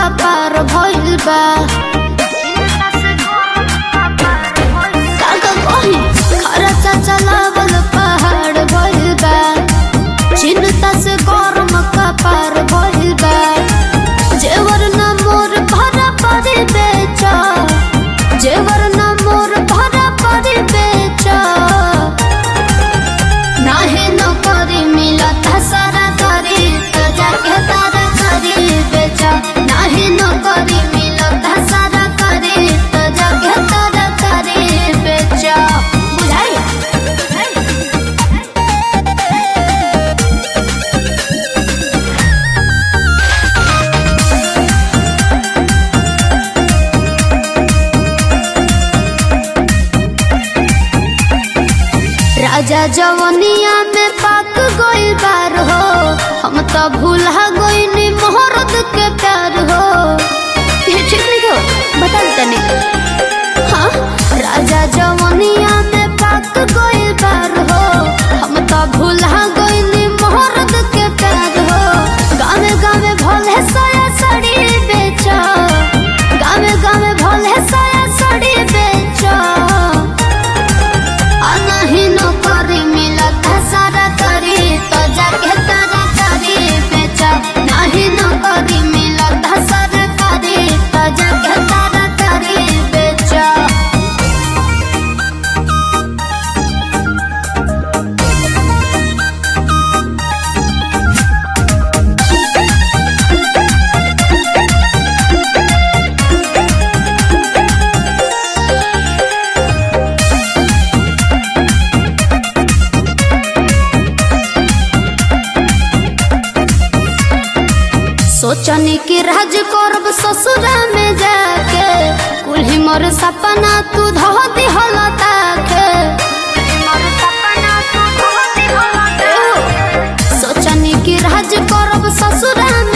पार भइल बा काका कही खर्चा चलावल पहाड़ भइल बा चिंता से गरम का पार भइल बा जेवर न मोर भरा पड़ी बेचा जेवर न मोर भरा पड़ी बेचा नाहे न करी मिलत सारा करी तो जाके तारा करी बेचा नाहे न करी मिलत सारा करी तो जाके तारा करी बेचा बुझाई राजा जवनिया में पाक गोइल बार हो हम तो भूला गोइनी मोहरत के प्यार हो ये ठीक नहीं हो बता तने हाँ राजा जवनिया में पाक गोइल बार हो हम तो भूला गोइनी मोहरत के प्यार हो गावे गावे भोले साया साड़ी बेचा गावे गावे भोले साया साड़ी बेचा अनही न करी मिलत सारा करी तो जाके तारा करी बेचा नहीं न करी मिलत सारा करी तो जाके तारा करी बेचा सोचनी कि राज करब ससुरा में जाके कुल्ही मोर सपना तू धो दिहल ताके सोचनी कि राज करब ससुरा में